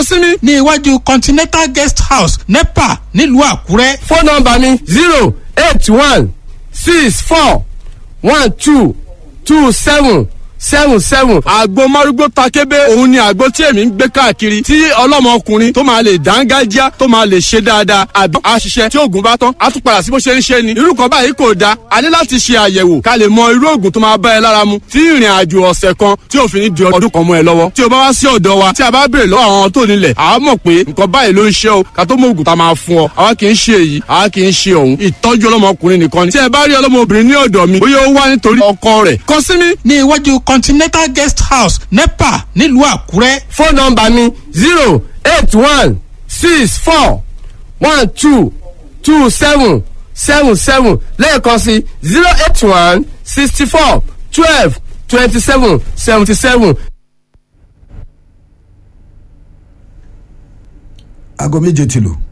sími ní iwájú continental guest house nepa nílùú àkúrẹ́. fóònù nọ́mbà mi zero eight one six four one two two seven seven seven. àgbo márúgbó takébé òun ni àgbo tí èmi ń gbé káàkiri tí ọlọ́mọkùnrin tó máa lè dángájá tó máa lè ṣe dáadáa àbí àṣìṣe tí oògùn bá tán á tún padà sí bó ṣe ń ṣe ni. irú kan báyìí kò dáa a ní láti ṣe àyẹ̀wò ká lè mọ irú oògùn tó máa bá ẹ lára mu tí ìrìn àjò ọ̀sẹ̀ kan tí ò fi ní di ọdún kan mọ́ ẹ lọ́wọ́. tí o bá wá sí ọ̀dọ̀ wa tí a bá béèrè lọ́wọ́ àwọn tó nílẹ̀ àá mọ̀ pé nǹkan báyìí ló ń ṣe o ká tó mọ oògùn tá a máa fún ọ àwa kì í ṣe èyí àwa kì í ṣe òun ìtọ́jú ọlọ́mọkùnrin nìkan ni. tí ẹ bá rí ọlọ́mọbìnrin ní ọ̀dọ̀ mi bóyá ó wá nítorí ọkọ rẹ̀ kàn sí mi ní iwájú continental guest house nepa nílùú àkúrẹ́. fóònù nọ́mbà mi zero eight one six four one two two seven seven seven lẹ́ẹ̀kan sí zero eight one sixty four twelve twenty seven seventy seven. aago méje ti lù